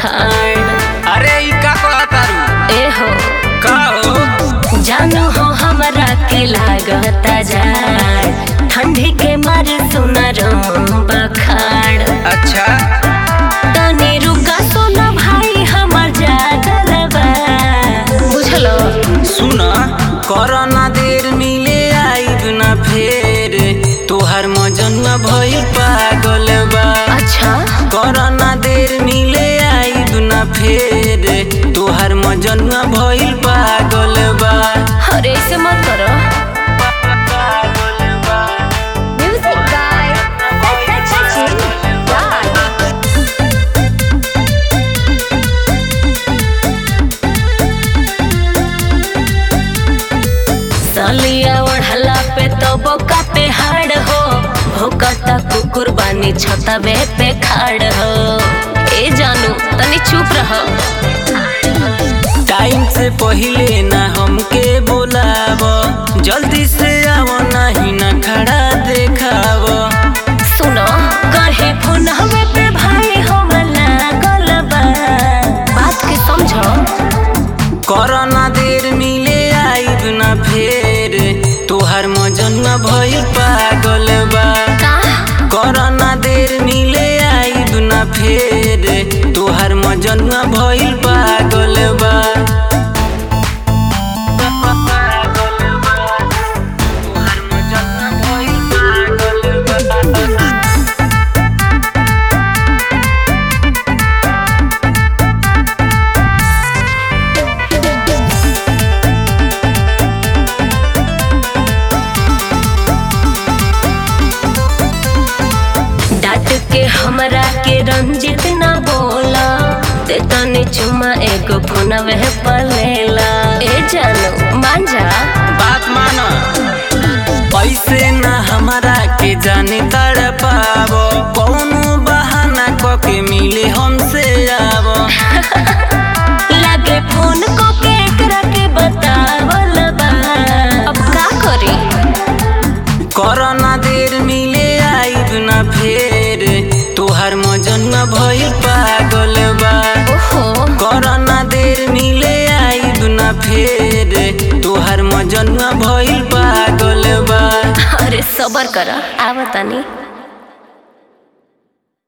बखाड़ अरे ई का कहतारू ए हो का हो जानू हो हमरा के लागता जाड़ ठंडी के मारे सुनर बखाड़ अच्छा तनी रुका सोना भाई हमर जागल बा बुझलो सुन करना देर मिले आइब ना फेर तोहार मजनुआ भइल पागल बा अच्छा करना देर मिले आइब ना फेर तोहार मजनुआ भइल पागल बा अरे ऐसे मत करो पागल बा म्यूजिक गाय सलिया ओढ़ला पे तो बोका पे हाड़ हो भोकता कुकुर बानी छतबे पे खाड़ हो ए जानू तनी चुप रहो टाइम से पहिले ना हमके बोलाव जल्दी से आओ नहीं ना खड़ा देखाव सुनो कहे फोन हमें पे भाई हम लागल बा बात के समझो करना देर मिले आइब ना फेर तोहार मजनुआ भइल पागल बा का करना देर मिले आइब ना फेर तोहार मजनुआ भइल पागल बा पागल बा। तोहार मजनुआ भइल पागल बा। डांट के हमरा के रंजित ना बोला ते तने चुमा एगो फोनवे पर लेला ए जानू मान जा बात मानो पैसे ना हमारा के जाने तड़ पावो कौनो बहाना क के मिले हमसे आवो लागे फोन को के एकरा के बतावल बा अब का करी करना देर मिले आइब ना फेर तोहार मजनुआ भइल पागल बा ओहो करना देर मिले आइब ना फेर तोहार मजनुआ भइल पागल बा अरे सबर कर आवतानी